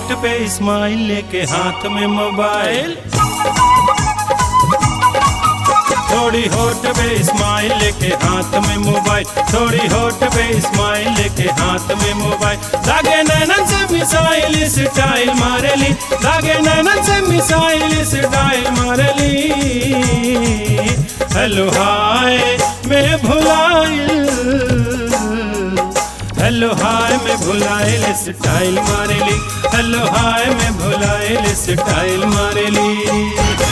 होठ पे स्माइल लेके हाथ में मोबाइल थोड़ी होठ पे स्माइल लेके हाथ में मोबाइल थोड़ी होठ पे स्माइल लेके हाथ में मोबाइल लागे नैनन से मिसाइल स्टाइल मारेली लागे नैनन से मिसाइल स्टाइल मारेली हेलो हाय मैं भुलाइल हेलो हाय मैं भुलाइल स्टाइल मारेली हेलो हाय मैं भुलाइल स्टाइल मारेली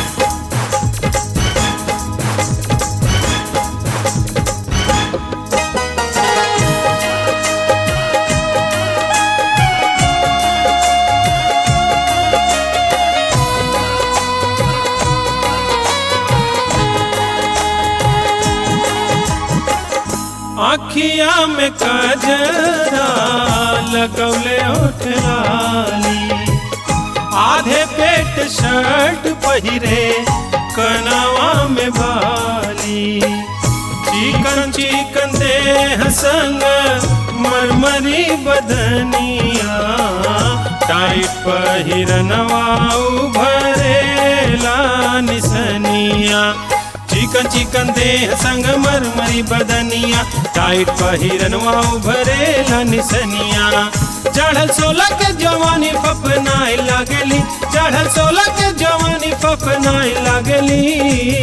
आखिया में कजरा लगौले उठलाली आधे पेट शर्ट पहिरे कनावा में बाली चिकन चिकन देह संग मरमरी बदनिया टाइट पहिरनवा उभरेला निसनिया चिकन चिकन देह संग मरमरी बदनिया टाइट पहिरनवा उभरेला निसनिया चढ़ल सोलह के जवानी फपनाए लागली चढ़ल सोलह के जवानी फपनाए लागली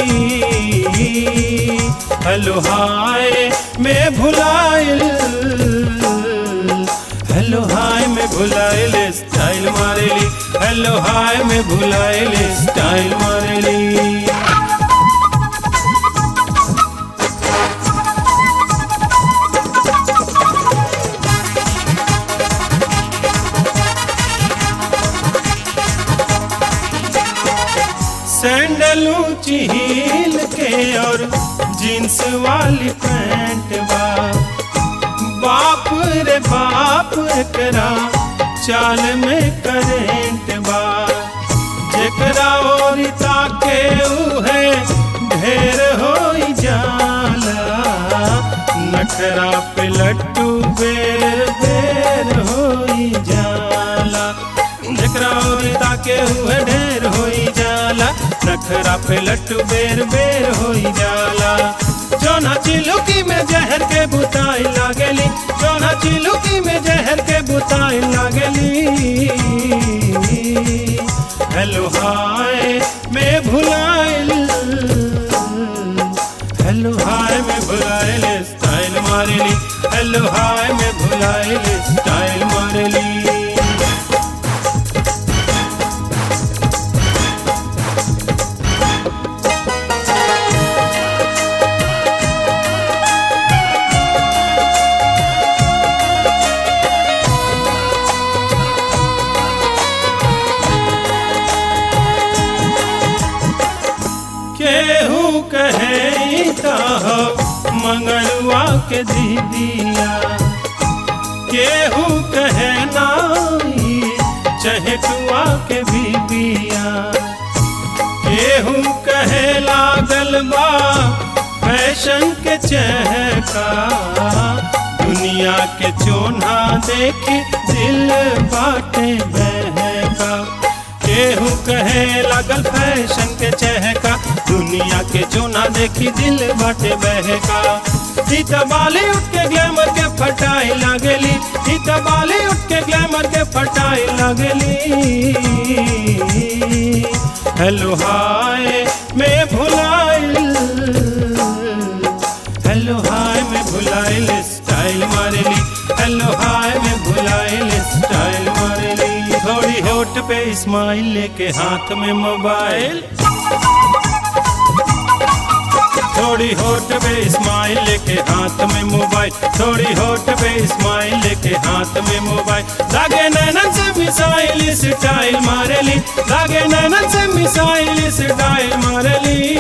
हेलो हाय मैं भुलाइल हेलो हाय मैं भुलाइल स्टाइल मारेली हेलो हाय मैं भुलाइल स्टाइल मारेली सैंडल ऊंची हील के और जींस वाली पैंट बा बाप रे बाप करा चाल में करेंट बा जेकरा और ताके उहे ढेर हो जाला नखरा पे लट्टू बेर बेर हो जाला जेकरा और ताके उहे ढेर हो जाला नखरा पे लट्टू बेर बेर हो जाला जोना चिलुकी में जहर के बुताई लागली जोना चिलुकी में जहर के बुताई लागली हेलो हाय मैं भुलाइल हेलो हाय मैं भुलाइल स्टाइल मारेली हेलो हाय मैं भुलाइल स्टाइल मारेली केहू कहे हो मंगलुआ के दीदिया केहू कहे नाई चहटुआ के बीबिया केहू कहे लागल बा फैशन के चहका दुनिया के चोना देखी दिल बाटे बहका केहू कहे लगल फैशन के चहका दुनिया के चोना देखी दिल बाटे बहका हित बाली उठ के ग्लैमर के फटाई लागली हित बाली उठ के ग्लैमर के फटाई लागली हेलो हाय मैं भुलाइल हेलो हाय मैं भुलाइल स्टाइल मारेली हेलो हाय मैं भुलाइल स्टाइल मारेली थोड़ी होठ पे स्माइल लेके हाथ में मोबाइल थोड़ी होठ पे स्माइल लेके हाथ में मोबाइल थोड़ी होठ पे स्माइल लेके हाथ में मोबाइल लागे नैनन से मिसाइल स्टाइल मारेली लागे नैनन से मिसाइल स्टाइल मारेली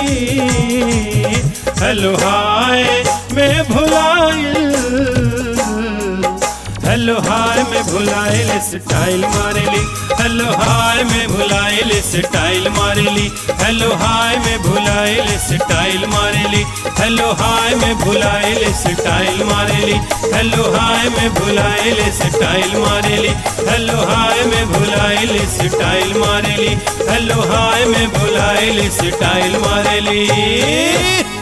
हेलो हाय मैं भुलाइल हेलो हाय में भुलाइल स्टाइल मारेली हेलो हाय में भुलाइल स्टाइल मारेली हेलो हाय में भुलाइल स्टाइल मारेली हेलो हाय में भुलाइल स्टाइल मारेली हेलो हाय में भुलाइल स्टाइल मारेली हेलो हाय में भुलाइल स्टाइल मारेली हेलो हाय में भुलाइल स्टाइल मारेली